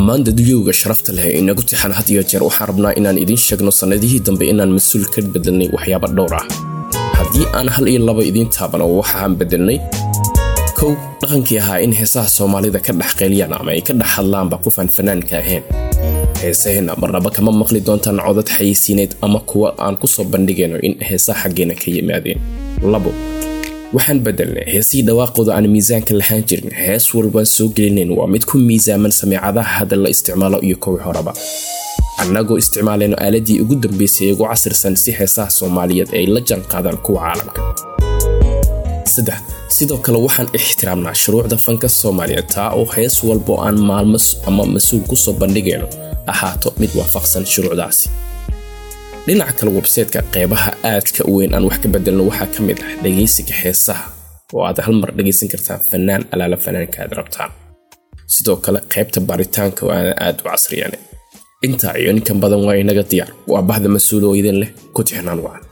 dhammaan dadwiyowga sharafta leh inagu tixan had iyo jeer waxaan rabnaa inaan idiin sheegno sannadihii dambe inaan mas-uul ka bedelnay waxyaaba dhowr ah haddii aan hal iyo laba idiin taabano waxaan bedelnay kow dhaqankii ahaa in heesaha soomaalida ka dhex qeyliyaan ama ay ka dhex hadlaanba qofaan fanaanka ahayn heesaheenna marnaba kama maqli doontaan codad xayeysiineed ama kuwa aan ku soo bandhigayno in heesaha xaggeena ka yimaadeen labo waxaan bedelnay heesihii dhawaaqooda aan miisaanka lahaan jirin hees walbaan soo gelinayn waa mid ku miisaaman sameecadaha hadda la isticmaalo iyo kowii horeba annagoo isticmaalayno aaladii ugu dambaysay ee ugu casirsan si heesaha soomaaliyeed ay la jaanqaadaan kuwa caalamka saddex sidoo kale waxaan ixtiraamnaa shuruucda fanka soomaaliyeed taa oo hees walbo aan maalmo ama mas-uul kusoo bandhigayno ahaato mid waafaqsan shuruucdaasi dhinaca kale websayteka qeybaha aadka u weyn aan wax ka bedelno waxaa ka mid ah dhegaysiga heesaha oo aad hal mar dhegaysan kartaa fanaan alaala fanaanka aad rabtaan sidoo kale qaybta baaritaanka oo aan aad u casriyane intaa iyo ninkan badan waa inaga diyaar waa bahda mas-uul oo idin leh ku tixnaan wacan